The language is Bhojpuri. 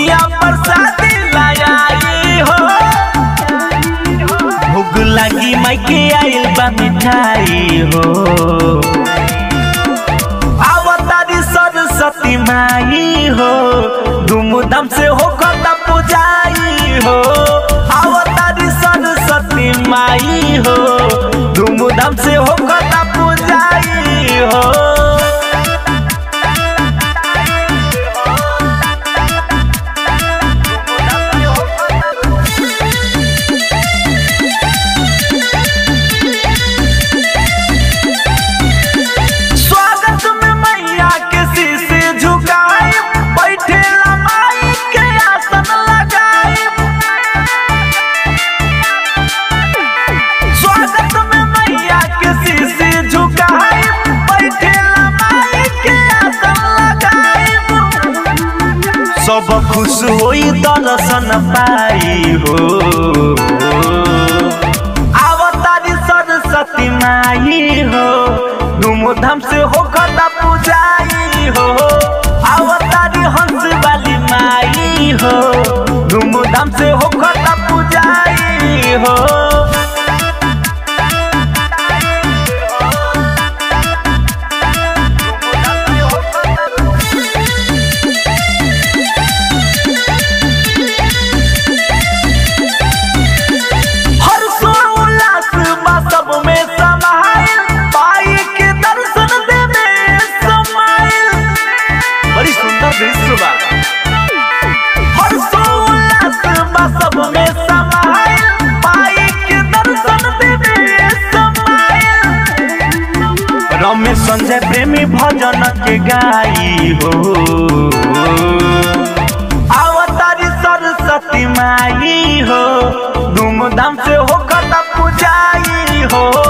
निमिया प्रसादी लायाई हो भूख लगी मायके आइल बा मिठाई हो आवतारी सरस्वती माई हो धूमधाम से हो कता पुजाई हो आवतारी सरस्वती माई हो धूमधाम से हो कता पुजाई हो स्वागत में मैया के शीशे झुकाए बैठे माई के आसन लगाए स्वागत में मैया के शीशे झुकाए बैठे माई के आसन लगाए सब खुश होई दर्शन पाई हो आवतारी सरस्वती माई हो धूमधाम से हो कता पूजाई हो आवतारी हंस वाली माई हो धूमधाम से हो कता पूजाई हो हर्षो उल्लास बा सब में समाइल पाई के दर्शन देवे समाइल बड़ी सुंदर दृश्य बा हर्षो उल्लास बा सब में समाइल पाई के दर्शन देवे समाइल रमेश संजय प्रेमी भजन के गाई हो आवतारी सरस्वती माई हो धूमधाम से हो कता पुजाई हो